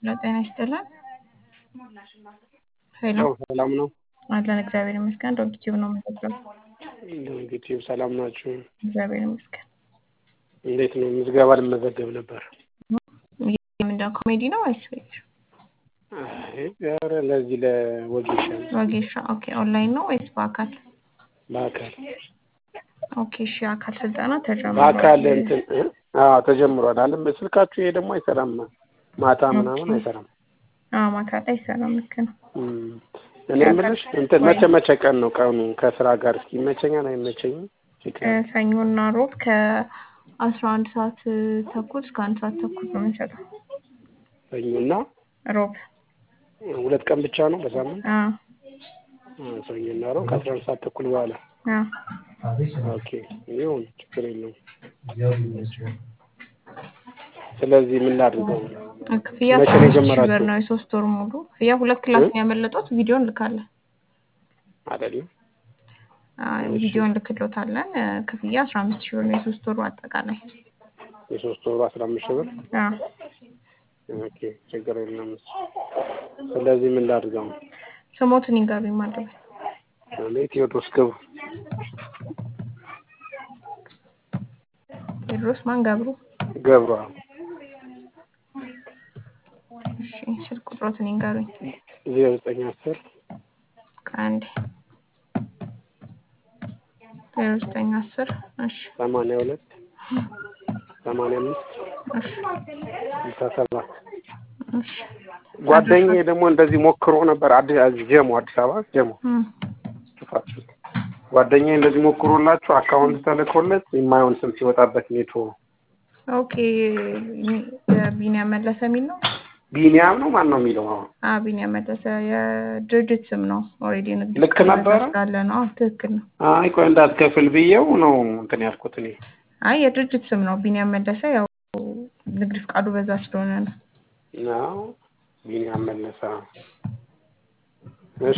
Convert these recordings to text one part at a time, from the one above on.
ሄሎ ጤና ይስጥልን። ሄሎ ያው ሰላም ነው። አለን እግዚአብሔር ይመስገን። ዶግ ቲዩብ ነው የምንጠቅለው። ዩቲዩብ ሰላም ናችሁ? እግዚአብሔር ይመስገን። እንዴት ነው? ምዝገባ ልመዘገብ ነበር። ምንድነው ኮሜዲ ነው ወይስ ቤት? አይ፣ ኧረ ለዚህ ለወጌሻ ወጌሻ። ኦኬ ኦንላይን ነው ወይስ በአካል? በአካል ኦኬ እሺ። አካል ስልጠና ተጀምሯል። በአካል እንትን እ? አዎ ተጀምሯል። አለም ስልካችሁ ይሄ ደግሞ አይሰራም። ማታ ምናምን አይሰራም። አዎ ማታ ላይ አይሰራም። ልክ ነው። እም፣ እኔ የምልሽ እንትን መቼ መቼ ቀን ነው ቀኑ ከስራ ጋር እስኪ ይመቸኛል አይመቸኝም? እ፣ ሰኞና ሮብ ከአስራ አንድ ሰዓት ተኩል እስከ አንድ ሰዓት ተኩል ነው የምንሰጠው። ሰኞና ሮብ ሁለት ቀን ብቻ ነው በሳምንት? አዎ አዎ፣ ሰኞና ሮብ ከአስራ አንድ ሰዓት ተኩል በኋላ አዎ ኦኬ ይሁን፣ ችግር የለውም። ስለዚህ ምን ላድርገው? ክፍያ መቼ አስራ ነው አምስት ሺህ የጀመራችሁ? ብር ነው የሶስት ወር ሙሉ ክፍያ። ሁለት ክላስ ነው ያመለጡት። ቪዲዮ እንልካለን። አይደለም አዎ፣ ቪዲዮ እንልክሎታለን። እ፣ ክፍያ አስራ አምስት ሺህ ብር ነው የሶስት ወሩ አጠቃላይ። የሶስት ወሩ አስራ አምስት ሺህ ብር አዎ ኦኬ፣ ችግር የለም። ስለዚህ ምን ላድርገው? ስሞትን ይንገሩኝ ማለት ነው። እኔ ቴዎድሮስ ገብሩ ቴዎድሮስ ማን ገብሩ? ገብሩ እሺ ስልክ ቁጥሮትን ይንገሩኝ። ዜሮ ዘጠኝ አስር ከአንድ ዜሮ ዘጠኝ አስር እሺ ሰማንያ ሁለት ሰማንያ አምስት እሺ ስልሳ ሰባት እሺ ጓደኛዬ ደግሞ እንደዚህ ሞክሮ ነበር። አዲስ ጀሞ አዲስ አበባ ጀሞ እም፣ ጥፋት ጓደኛዬ እንደዚህ ሞክሮላችሁ አካውንት ተልኮለት የማይሆን ስም ሲወጣበት ኔቶ ኦኬ ቢኒያም መለሰ የሚል ነው። ቢኒያም ነው ማን ነው የሚለው? አሁን አ ቢኒያም መለሰ የድርጅት ስም ነው። ኦልሬዲ ንግድ ልክ ፍቃድ ነበረ? ስላለ ነው። አዎ ትክክል ነው። አይ ቆይ እንዳትከፍል ብዬው ነው እንትን ያልኩት እኔ። አይ የድርጅት ስም ነው ቢኒያም መለሰ። ያው ንግድ ፍቃዱ በዛ ስለሆነ ነው። ነው ቢኒያም መለሰ። እሺ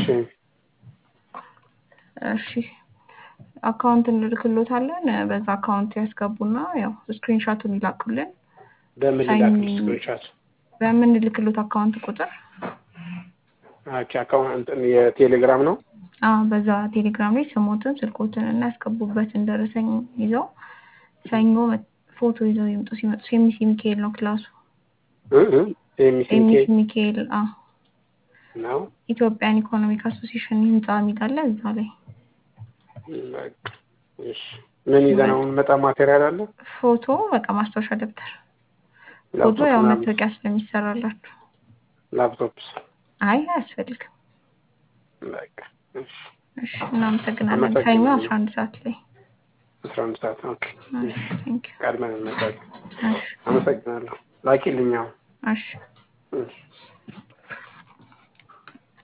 እሺ አካውንት እንልክሎታለን። በዛ አካውንት ያስገቡና ያው ስክሪንሾቱን ይላኩልን። በምን ሳይን- ላክልሽ ስክሪንሻት? በምንልክሎት አካውንት ቁጥር ኦኬ አካውንት እንትን የቴሌግራም ነው። አዎ በዛ ቴሌግራም ላይ ስሞትን ስልኮትን እና ያስገቡበትን ደረሰኝ ይዘው ሰኞ መ- ፎቶ ይዘው ይምጡ። ሲመጡ ሴሚሲ ሚካኤል ነው ክላሱ። እ እ ኤምሲኬ ሴሚሲ ሚካኤል አ ነው። ኢትዮጵያን ኢኮኖሚክ አሶሲሽን ህንጻ የሚል አለ እዛ ላይ በቃ እሺ። ምን ይዘን አሁን መጣ ማቴሪያል አለ? ፎቶ በቃ ማስታወሻ ደብተር ፎቶ ላፕቶፕ ያው ምናምን? መታወቂያ ስለሚሰራላችሁ ላፕቶፕስ? አይ አያስፈልግም። በቃ እሺ። እሺ እናመሰግናለን። አመሰግናለሁ። ሰኞ አስራ አንድ ሰዓት ላይ አስራ አንድ ሰዓት ኦኬ። እሺ ቴንክ ዩ ቀድመን እንመጣለን። እሺ አመሰግናለሁ። ላኪልኝ አሁን። እሺ እሺ